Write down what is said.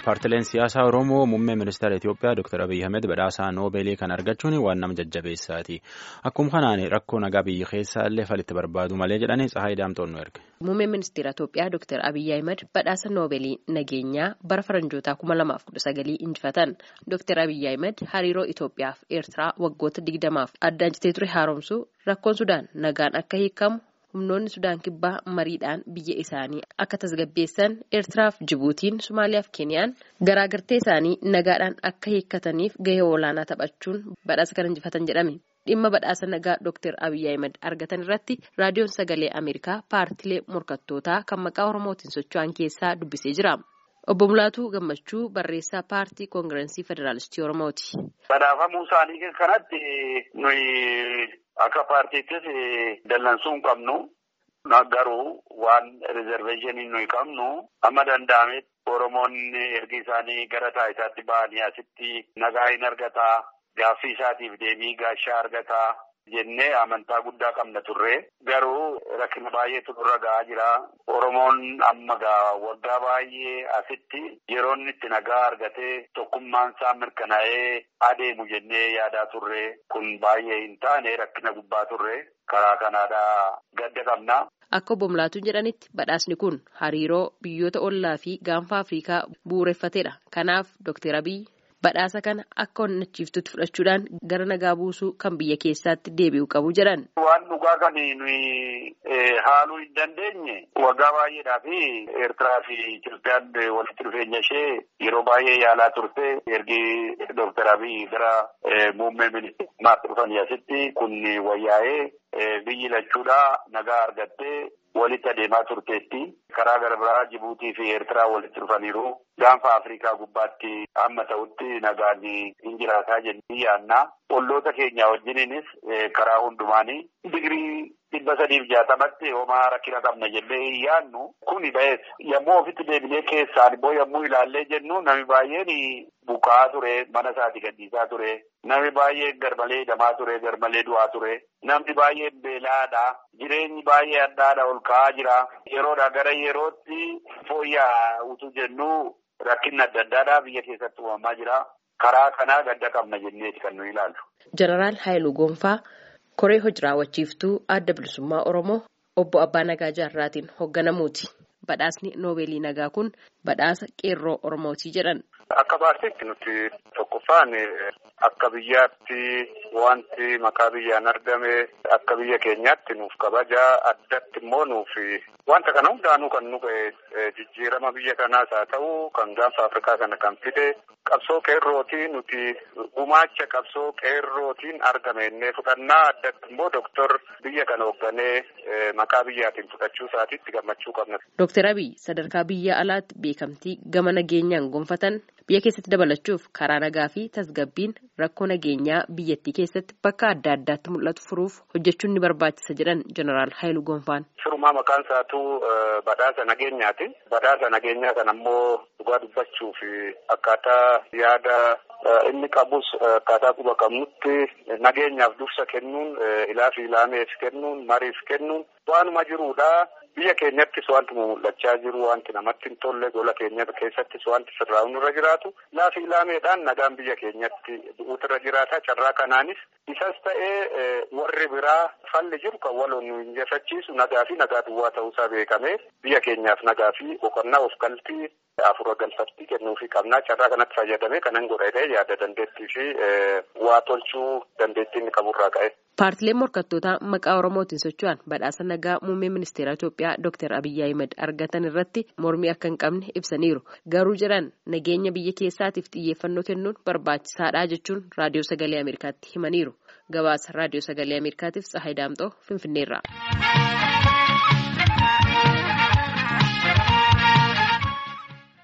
Paartileen siyaasaa Oromoo muummee ministeera Itoophiyaa Dr. Abiyyi Ahmed badhaasaa Noobeelii kan argachuun waan nama jajjabeessaati. Akkuma kanaan rakkoo nagaa biyya keessaa illee falitti barbaadu malee jedhanii Tsahaay Daamtoon nu erge. Muummeen ministeera Itoophiyaa Dr. Abiyyi Ahmed badhaasa Noobeelii nageenyaa bara faranjootaa kuma lamaaf kudha sagalii injifatan. Dr. Abiyyi Ahmed hariiroo Itoophiyaa fi Eertiraa waggoota digdamaaf addaan citee ture haaromsuu rakkoon Sudaan nagaan akka hiikamu. humnoonni sudaan kibbaa mariidhaan biyya isaanii akka tasgabbeessan eertiraaf jibuutiin somaaliyaaf keeniyaan garaagartee isaanii nagaadhaan akka hiikkataniif gahee olaanaa taphachuun badhaasa kan injifatan jedhame dhimma badhaasa nagaa dr abiyyi ahmed argatan irratti raadiyoon sagalee ameerikaa paartilee morkattootaa kan maqaa oromootiin socho'an keessaa dubbisee jira. Obbo Mulaatuu Gammachuu barreessaa paartii koongirensii federaalistii Oromooti. Badhaafamuu isaanii kanatti nuyi akka paartiittis dallansuu hin qabnu. Garuu waan rizerveeshinii nuyi qabnu amma danda'ametti Oromoonni ergi isaanii gara taayitaatti ba'anii asitti nagaa hin argataa gaaffii isaatiif deebii gaashaa argataa. jennee amantaa guddaa qabna turre garuu rakkina baay'eetu nurra ga'aa jira oromoon amma gaa waggaa baay'ee asitti yeroo inni itti nagaa argatee tokkummaan isaa mirkanaa'ee adeemu jennee yaadaa turre kun baay'ee hin taane rakkina gubbaa turre karaa kanaadhaa gadda qabna. Akka obbo Mulaatuun jedhanitti badhaasni kun hariiroo biyyoota ollaa fi gaanfa Afrikaa bu'uureffateedha. Kanaaf Dr. Abiy badhaasa kana akka onnachiiftutti fudhachuudhaan gara nagaa buusuu kan biyya keessaatti deebi'u qabu jedhan. Waan dhugaa kan nuyi haaluu hin dandeenye waggaa baay'eedhaa fi Eertiraa fi Itoophiyaan walitti dhufeenya ishee yeroo baay'ee yaalaa turte ergi Dooktar Abiy gara muummee ministeerummaatti dhufanii asitti kun wayyaa'ee biyyi lachuudhaa nagaa argattee walitti adeemaa turteetti. Karaa gara biraa Jibuutii fi Eertiraa walitti dhufaniiru. Gaanfa Afrikaa gubbaatti amma ta'utti nagaan hin jiraataa jennee yaadna. Olloota keenya wajjiniinis karaa hundumaanii digirii dhibba sadiif jaatamatti homaa rakkina qabna jennee hin yaadnu. Kuni ba'ees yommuu ofitti deebinee keessaan immoo yommuu ilaallee jennu namni baay'een buqaa ture mana isaati gadhiisaa ture. Namni baay'een garmalee hidhamaa ture garmalee du'aa ture. Namni baay'een beelaadha. Jireenyi baay'ee addaadha ol ka'aa jira. Yeroodha gara yerootti fooyya'aa utuu jennu rakkinni adda addaadhaa biyya keessatti uumamaa jira. Karaa kanaa gadda qabna jenneeti kan nuyi ilaallu. Jeneraal Haayiluu Goonfaa koree hojii raawwachiiftuu adda bilisummaa Oromoo obbo Abbaa Nagaa Jaarraatiin hoogganamuuti. Badhaasni Noobeelii Nagaa kun badhaasa qeerroo Oromooti jedhan. Akka paartiitti nuti tokkoffaan akka biyyaatti wanti maqaa biyyaan argame akka biyya keenyaatti nuuf kabajaa addatti immoo nuuf wanta kana hundaanuu kan nu ga'e jijjiirama biyya kanaas haa ta'u kan gaanfa Afrikaa kana kan fide qabsoo qeerrootiin nuti gumaacha qabsoo qeerrootiin argame innee fudhannaa addatti immoo doktor biyya kana hoogganee maqaa biyyaatiin fudhachuu isaatiitti gammachuu qabna. Dooktar Abiy sadarkaa biyya alaatti beekamtii gama nageenyaan gonfatan biyya keessatti dabalachuuf karaa nagaa fi tasgabbiin rakkoo nageenyaa biyyattii keessatti bakka adda addaatti mul'atu furuuf hojjechuun ni barbaachisa jedhan jeneraal Haayiluu Goonfaan. Firummaa maqaan isaatu badhaasa nageenyaati. Badhaasa nageenyaa kana ammoo dhugaa dubbachuuf akkaataa yaada inni qabus akkaataa quba qabnutti nageenyaaf dursa kennuun ilaafi ilaameef kennuun mariif kennuun waanuma jiruudha. Biyya keenyattis wanti mul'achaa jiru wanti namatti hin tolle gola keenya keessattis wanti sirraa'uun irra jiraatu laafi ilaameedhaan nagaan biyya keenyatti bu'uutu irra jiraata carraa kanaanis isas ta'ee warri biraa falli jiru kan waloon nu injifachiisu nagaa fi nagaa duwwaa ta'uusaa beekamee biyya keenyaaf nagaa fi boqonnaa of galtii afura galfattii kennuufii qabnaa carraa kanatti fayyadamee kanan godhee yaada dandeettii fi waa tolchuu dandeettii inni qaburraa ka'e. Paartileen morkattootaa maqaa Oromootiin socho'an badhaasa nagaa muummee ministeera Itoophiyaa Dr. Abiyyi Ahmed argatan irratti mormii akka hin qabne ibsaniiru. Garuu jedhan nageenya biyya keessaatiif xiyyeeffannoo kennuun barbaachisaadha jechuun raadiyoo sagalee Ameerikaatti himaniiru. Gabaasa raadiyoo sagalee Ameerikaatiif Tsahaay Daamxoo Finfinneerraa.